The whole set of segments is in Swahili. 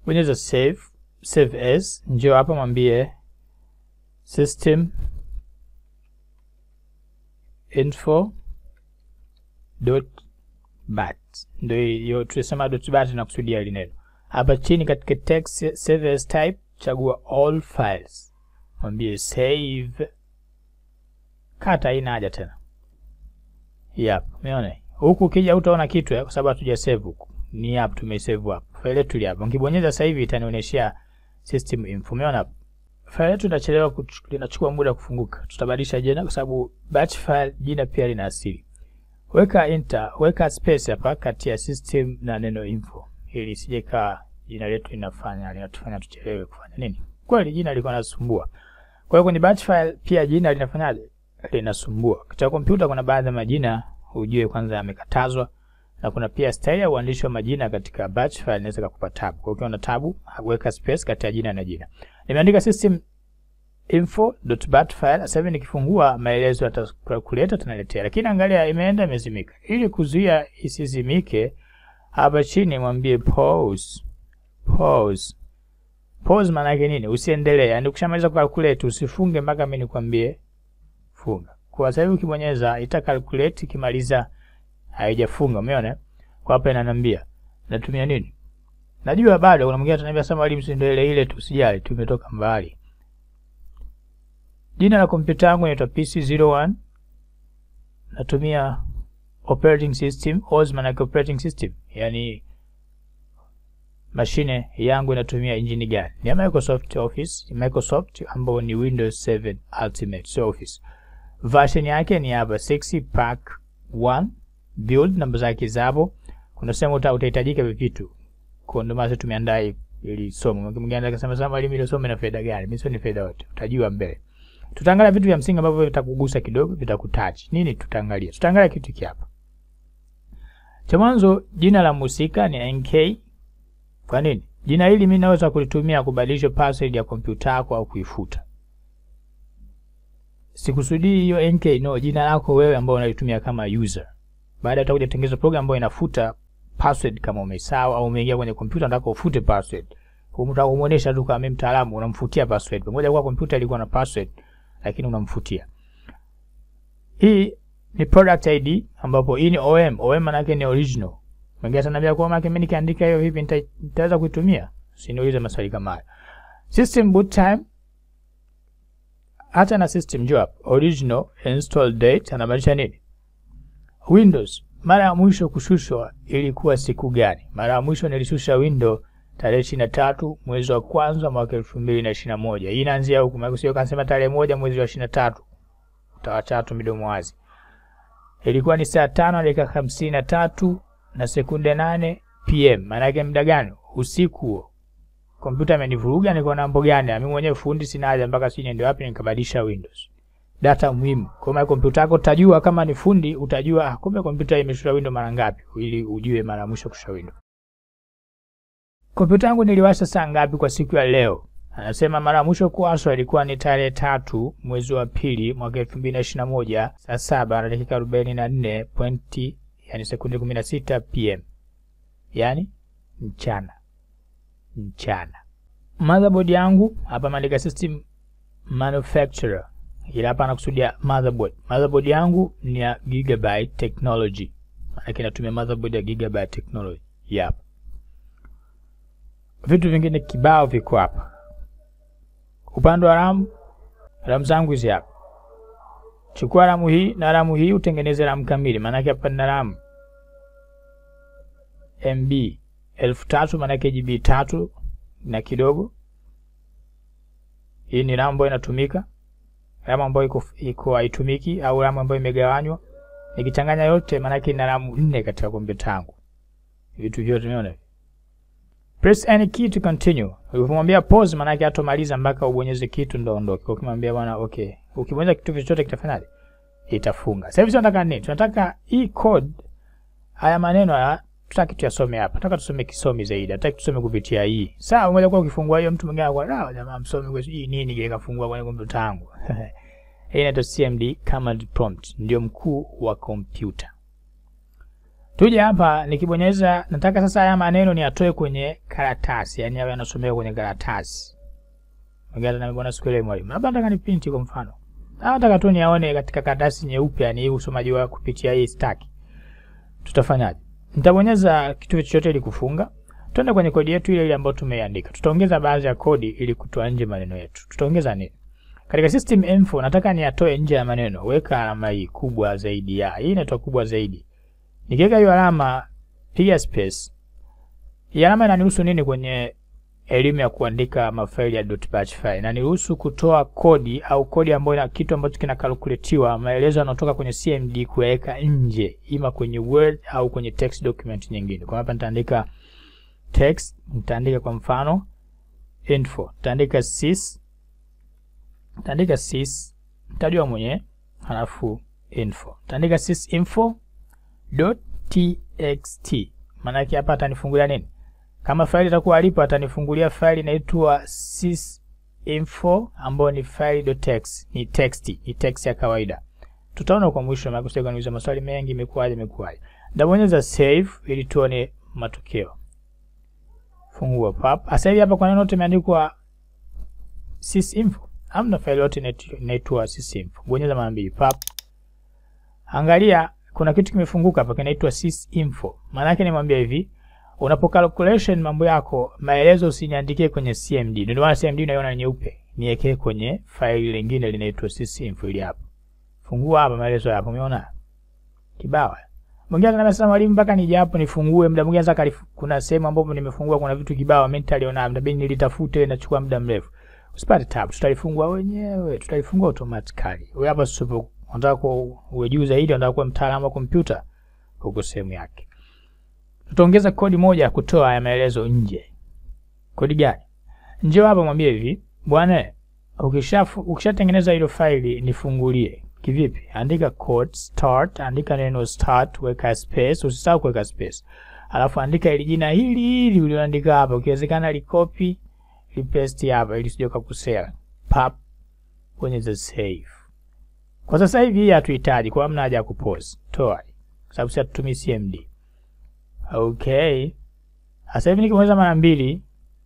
bonyeza save save as njoo hapa mwambie system info dot bat ndio hiyo tulisema dot bat na kusudia hili neno hapa chini katika text save as type chagua all files mwambie save kata haina haja tena yep umeona huku ukija utaona kitu eh, kwa sababu hatuja save huku ni hapa tumesave hapa file yetu ile hapa ukibonyeza sasa hivi itanionyeshia system info umeona hapa file yetu inachelewa linachukua muda kufunguka tutabadilisha jina kwa sababu batch file jina pia lina asili weka enter weka space hapa kati ya system na neno info ili isije kaa jina letu linafanya linatufanya tuchelewe kufanya nini kweli jina liko nasumbua kwa hiyo kwenye batch file pia jina linafanyaje linasumbua katika kompyuta kuna baadhi ya majina ujue kwanza yamekatazwa na kuna pia style ya uandishi wa majina katika batch file inaweza kukupa tabu. Kwa hiyo ukiwa na tabu, weka space kati ya jina na jina. Nimeandika system info.bat file. Sasa hivi nikifungua maelezo ya calculator tunaletea. Lakini angalia imeenda imezimika. Ili kuzuia isizimike, hapa chini mwambie pause. Pause. Pause maana yake nini? Usiendelee. Yaani ukishamaliza calculate usifunge mpaka mimi nikwambie funga. Kwa sasa hivi ukibonyeza ita calculate ikimaliza haijafunga umeona kwa hapa inaniambia natumia nini najua bado kuna mwingine ataniambia sema mwalimu si ndio ile ile tu sijali tumetoka mbali jina la kompyuta yangu inaitwa PC01 natumia operating system OS maana operating system yani mashine yangu inatumia injini gani ni ya Microsoft Office Microsoft ambayo ni Windows 7 Ultimate so Office version yake ni hapa 6 pack 1 build namba zake zapo kuna sehemu uta, utahitajika vitu kwa ndio maana tumeandaa ili somo mwingine anataka kusema sasa mwalimu ile somo ina faida gani mimi sio ni faida yote utajua mbele tutaangalia vitu vya msingi ambavyo vitakugusa kidogo vitakutouch nini tutaangalia tutaangalia kitu hiki hapa cha mwanzo jina la mhusika ni NK kwa nini jina hili mimi naweza kulitumia kubadilisha password ya kompyuta yako au kuifuta sikusudii hiyo NK no jina lako wewe ambao unalitumia kama user baada utakuja kutengeneza program ambayo inafuta password kama umesahau au umeingia kwenye kompyuta unataka ufute password. Unataka kumuonesha tu kama mimi mtaalamu unamfutia password. Pamoja kwa kompyuta ilikuwa na password lakini unamfutia. Hii ni product ID ambapo hii ni OM. OM maana yake ni original. Mwingine ataniambia kwa maana mimi nikiandika hiyo hivi nitaweza kuitumia? Usiniulize maswali kama hayo. System boot time hata na system job original install date anamaanisha nini? Windows mara ya mwisho kushushwa ilikuwa siku gani? Mara ya mwisho nilishusha Windows tarehe ishirini na tatu mwezi wa kwanza mwaka elfu mbili na ishirini na moja. Hii inaanzia huku, maana sio kansema tarehe moja mwezi wa ishirini na tatu utawacha tu midomo wazi. Ilikuwa ni saa tano dakika hamsini na tatu na sekunde nane PM. Maana yake muda gani? Usiku huo. Kompyuta imenivuruga, niko na mambo gani? Mimi mwenyewe fundi sina haja mpaka sije niende wapi nikabadilisha Windows data muhimu. Kwa maana kompyuta yako utajua kama ni fundi utajua ah, kumbe kompyuta imeshusha window mara ngapi ili ujue mara mwisho kushusha window. Kompyuta yangu niliwasha saa ngapi kwa siku ya leo? Anasema mara mwisho kuwashwa ilikuwa ni tarehe tatu mwezi wa pili mwaka elfu mbili na ishirini na moja saa saba na dakika arobaini na nne pointi yani sekunde kumi na sita pm yani mchana mchana. Motherboard yangu hapa maandika system manufacturer ila hapa anakusudia motherboard. Motherboard yangu ni ya Gigabyte Technology, maana inatumia motherboard ya Gigabyte Technology. Yep. Vitu vingine kibao viko hapa. Upande wa RAM, RAM zangu hizi hapa. Chukua RAM hii na RAM hii utengeneze RAM kamili, maana hapa nina RAM MB elfu tatu maana GB tatu na kidogo. Hii ni RAM ambayo inatumika RAM ambayo iko iko haitumiki au RAM ambayo imegawanywa. Nikichanganya yote maana yake ina RAM nne katika kompyuta yangu. Vitu vyote umeona? Press any key to continue. Ukimwambia pause maana yake hatomaliza mpaka ubonyeze kitu ndo ondoke. Ukimwambia bwana okay. Ukibonyeza kitu chochote kitafanyaje? Itafunga. Sasa hivi tunataka nini? Tunataka hii code haya maneno haya tutaki tuyasome hapa. Nataka tusome kisomi zaidi. Nataka tusome kupitia hii. Sawa, umoja kwa ukifungua hiyo mtu mwingine anakuwa ah, jamaa msomi kwa hii nini kile kafungua kwenye kompyuta yangu. Hii inaitwa CMD command prompt, ndio mkuu wa kompyuta. Tuje hapa nikibonyeza, nataka sasa haya maneno ni atoe kwenye karatasi, yani awe anasomeka kwenye karatasi. Ngata na mbona siku ile mwalimu. Labda nataka nipinti kwa mfano. Au nataka tu niaone katika karatasi nyeupe, yani hii usomaji wa kupitia hii stack. Tutafanyaje? Nitabonyeza kitu chochote ili kufunga. Tuende kwenye kodi yetu ile ile ambayo tumeiandika. Tutaongeza baadhi ya kodi ili kutoa nje maneno yetu. Tutaongeza nini? Katika system info nataka niatoe nje ya maneno. Weka alama hii kubwa zaidi ya. Hii inaitwa kubwa zaidi. Nikiweka hiyo alama, piga space. Hii alama inaniruhusu nini kwenye elimu ya kuandika mafaili ya .batch file? Inaniruhusu kutoa kodi au kodi ambayo ina kitu ambacho kinakalkuletiwa, maelezo yanayotoka kwenye CMD kuweka nje, ima kwenye Word au kwenye text document nyingine. Kwa hapa nitaandika text, nitaandika kwa mfano info, nitaandika sys, nitaandika sys, nitajua mwenyewe, halafu info, nitaandika sys info .txt maanake hapa atanifungulia nini? Kama faili itakuwa alipo, atanifungulia faili inaitwa sysinfo ambayo ni file.txt, ni text, ni text ya kawaida. Tutaona kwa mwisho, maana kusema niuliza maswali mengi, imekuwaje imekuwaje. Ndabonyeza save ili tuone matokeo. Fungua pap. Sasa hivi hapa kwa neno lote imeandikwa sysinfo. Hamna faili yote inaitwa sysinfo. Bonyeza mara mbili pap. Angalia kuna kitu kimefunguka hapa kinaitwa sysinfo. Maana yake nimwambia hivi, unapo calculation mambo yako, maelezo usiniandikie kwenye CMD. Ndio maana CMD unaiona nyeupe. Niwekee kwenye faili lingine linaitwa sysinfo ili hapo. Fungua hapa maelezo hapo, umeona? Kibao. Mwingine anasema mwalimu, mpaka nije hapo nifungue. Muda mwingine sasa kuna sehemu ambapo nimefungua kuna vitu kibao mentally ona, mtabidi nilitafute, nachukua muda mrefu. Usipate tabu, tutalifungua wenyewe, tutalifungua automatically. Wewe hapa sio unataka uwe juu zaidi, unataka kuwa mtaalamu wa kompyuta, huko sehemu yake. Tutaongeza kodi moja ya kutoa ya maelezo nje. Kodi gani? Njoo hapa mwambie hivi, bwana, ukisha ukishatengeneza hilo faili nifungulie. Kivipi? Andika code start, andika neno start, weka space, usisahau kuweka space. Alafu andika ile jina hili hili ulioandika hapa, ukiwezekana likopi, lipaste hapa ili usije ukakosea. Pap, bonyeza save. Kwa sasa hivi hii hatuhitaji, kwa hamna haja ya kupause. Toa. Kwa sababu sisi hatutumii CMD. Okay. Sasa hivi nikimweza mara mbili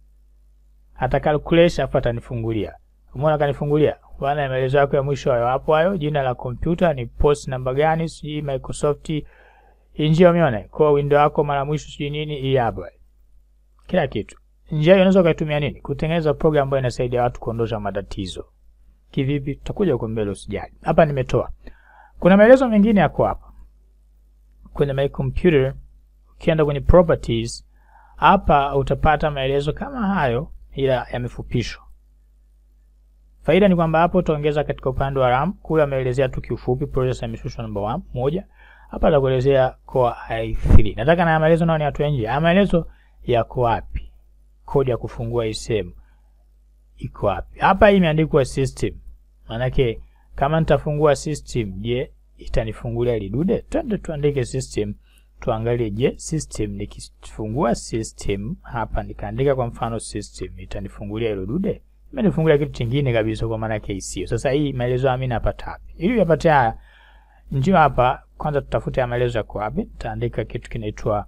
ata calculate afu atanifungulia. Umeona kanifungulia? Bwana maelezo yako ya mwisho hayo hapo hayo, jina la kompyuta ni post namba gani, sijui Microsoft injia umeona? Kwa window yako mara mwisho sijui nini hii hapa. Kila kitu. Njia hiyo unaweza ukaitumia nini? Kutengeneza program ambayo inasaidia watu kuondosha matatizo. Kivipi? Tutakuja huko mbele, usijali. Hapa nimetoa. Kuna maelezo mengine yako hapa kwenye my computer. Ukienda kwenye properties, hapa utapata maelezo kama hayo, ila yamefupishwa. Faida ni kwamba hapo utaongeza katika upande wa RAM. Kule ameelezea tu kiufupi processor imeshushwa number 1 moja. Hapa atakuelezea Core i3. Nataka na maelezo nao ni watu nje. Haya maelezo yako wapi? Kodi ya kufungua hii sehemu iko wapi? Hapa hii imeandikwa system. Maanake kama nitafungua system, je, itanifungulia ile dude? Twende tuandike system, tuangalie, je, system nikifungua system hapa nikaandika kwa mfano system, itanifungulia ile dude? Imenifungulia kitu kingine kabisa, kwa maana yake sio. Sasa hii maelezo ya mimi napata wapi? Ili uyapate haya, njoo hapa kwanza, tutafute maelezo yako wapi. Nitaandika kitu kinaitwa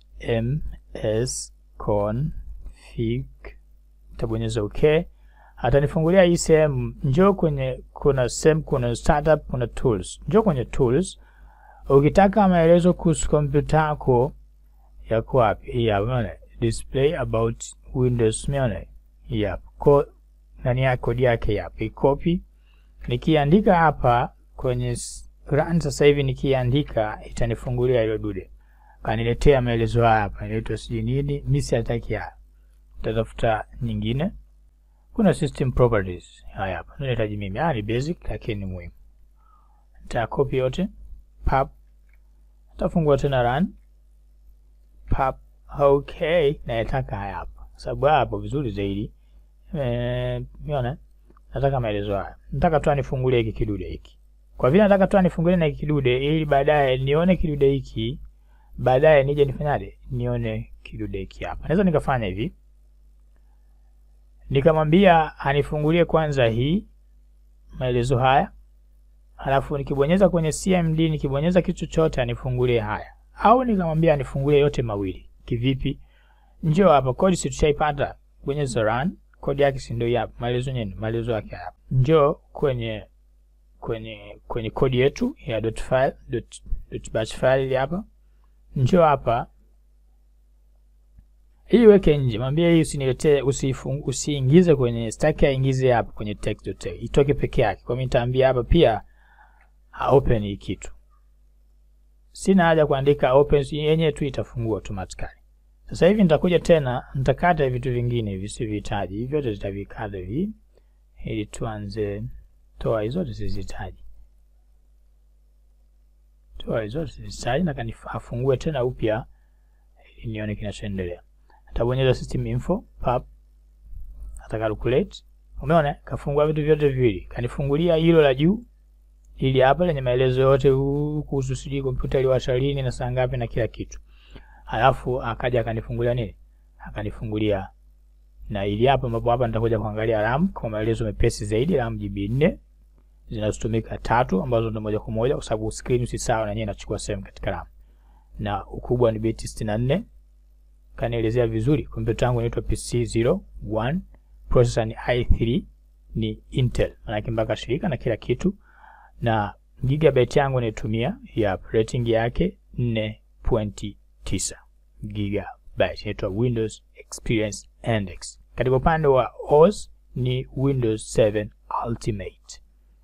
ms config, nitabonyeza okay atanifungulia hii sehemu. Njoo kwenye kuna sehemu, kuna startup, kuna tools. Njoo kwenye tools. Ukitaka maelezo kuhusu kompyuta yako yako wapi? Hii hapa, umeona display about Windows, umeona hii hapa ko nani ya kodi yake hapa, copy. Nikiandika hapa kwenye run sasa hivi, nikiandika itanifungulia hilo dude, kaniletea maelezo haya hapa, inaitwa sijui nini. Mimi sitaki haya, tatafuta nyingine kuna system properties haya hapa, nahitaji mimi. Ah, ni basic lakini ni muhimu. Nita copy yote pap, tafungua tena run pap. Okay, nataka haya hapa, sababu hapo vizuri zaidi. Eh, umeona, nataka maelezo haya, nataka tu anifungulie hiki kidude hiki. Kwa vile nataka tu anifungulie na hiki kidude, ili baadaye nione kidude hiki, baadaye nije nifanyaje, nione kidude hiki hapa. Naweza nikafanya hivi nikamwambia anifungulie kwanza hii maelezo haya, halafu nikibonyeza kwenye CMD, nikibonyeza kitu chochote anifungulie haya. au nikamwambia nifungulie yote mawili. Kivipi? Njoo hapa, kodi si tushaipata kwenye run, kodi yake si ndio hapa, maelezo yenyewe, maelezo yake hapa. Njoo kwenye kwenye kwenye kodi yetu ya dot file dot, dot batch file hapa, njoo hapa hii weke nje, mwambie hii usiniletee, usifung, usiingize kwenye stack, aingize hapa kwenye text.txt itoke peke yake. Kwa mimi nitaambia hapa pia open hii kitu, sina haja kuandika open, yenyewe tu itafungua automatically. Sasa hivi nitakuja tena, nitakata vitu vingine hivi sivihitaji, hivi vyote zitavikata hivi, ili tuanze toa hizo zote sizihitaji, toa hizo zote sizihitaji, na kanifungue tena upya ili nione kinachoendelea. Atabonyeza system info pap, atakalculate. Umeona, kafungua vitu vyote viwili, kanifungulia hilo la juu ili hapa lenye maelezo yote kuhusu sijui kompyuta iliwasha lini na saa ngapi na kila kitu. Halafu akaja akanifungulia nini, akanifungulia na ili hapa, ambapo hapa nitakuja kuangalia RAM kwa maelezo mepesi zaidi. RAM GB 4 zinazotumika tatu, ambazo ndio moja kwa moja, kwa sababu screen si sawa na yenyewe inachukua sehemu katika RAM, na ukubwa ni beti 64 kanielezea vizuri. Kompyuta yangu inaitwa PC 01, processor ni i3, ni Intel, manake mpaka shirika na kila kitu, na gigabyte yangu naitumia ya rating yake 4.9 gigabyte, inaitwa Windows Experience Index. Katika upande wa OS ni Windows 7 Ultimate.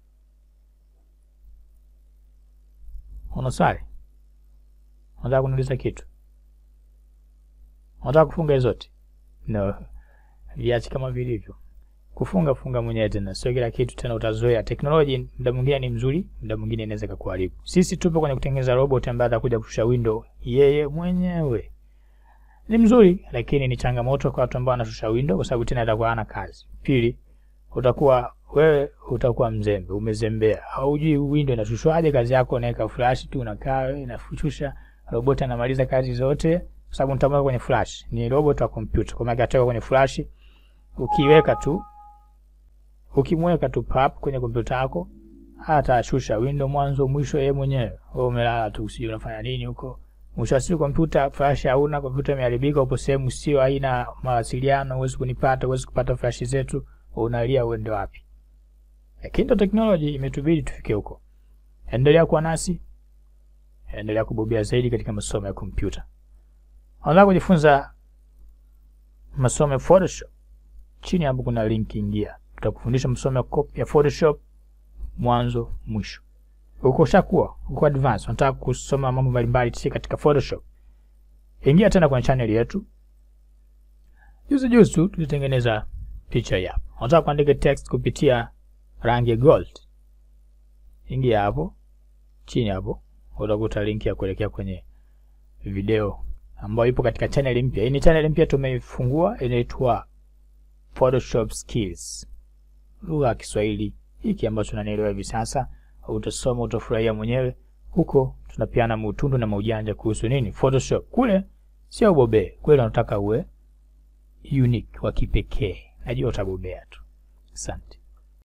Una swali? Unataka kuniuliza kitu? Unataka kufunga zote? No, viache kama vilivyo. Kufunga funga mwenyewe tena, sio kila kitu tena utazoea. Teknolojia muda mwingine ni mzuri, muda mwingine inaweza kukuharibu. Sisi tupo kwenye kutengeneza robot ambaye atakuja kushusha window yeye mwenyewe. Ni mzuri, lakini ni changamoto kwa watu ambao wanashusha window, kwa sababu tena atakuwa hana kazi. Pili, utakuwa wewe utakuwa mzembe, umezembea, haujui window inashushwaje. Kazi yako unaweka flash tu, unakaa wewe, inafushusha robot, anamaliza kazi zote kwa sababu nitamweka kwenye flash, ni robot wa kompyuta, kwa maana ataweka kwenye flash. Ukiweka tu ukimweka tu pap kwenye kompyuta yako, atashusha window mwanzo mwisho yeye mwenyewe. Wewe umelala tu, usije unafanya nini huko. Mwisho wa siku kompyuta flash hauna, kompyuta imeharibika, upo sehemu sio, haina mawasiliano, huwezi kunipata, huwezi kupata flash zetu, unalia uende wapi? Lakini ndo teknoloji imetubidi tufike huko. Endelea kuwa nasi, endelea kubobea zaidi katika masomo ya kompyuta. Unataka kujifunza masomo ya Photoshop? Chini hapo kuna link, ingia, tutakufundisha masomo ya Photoshop mwanzo mwisho. Uko shakuwa uko advance, unataka kusoma mambo mbalimbali katika Photoshop, ingia tena kwenye channel yetu. Juzi juzi tu tulitengeneza picha hii hapa. Unataka kuandika text kupitia rangi ya gold, ingia hapo chini hapo, utakuta link ya kuelekea kwenye video ambayo ipo katika channel mpya. Hii ni channel mpya tumeifungua, inaitwa Photoshop Skills, lugha ya Kiswahili hiki ambacho unanielewa hivi sasa. Utasoma, utafurahia mwenyewe. Huko tunapiana muutundu na maujanja kuhusu nini Photoshop. Kule sio ubobee, kule unataka uwe unique wa kipekee. Najua utabobea tu. Asante.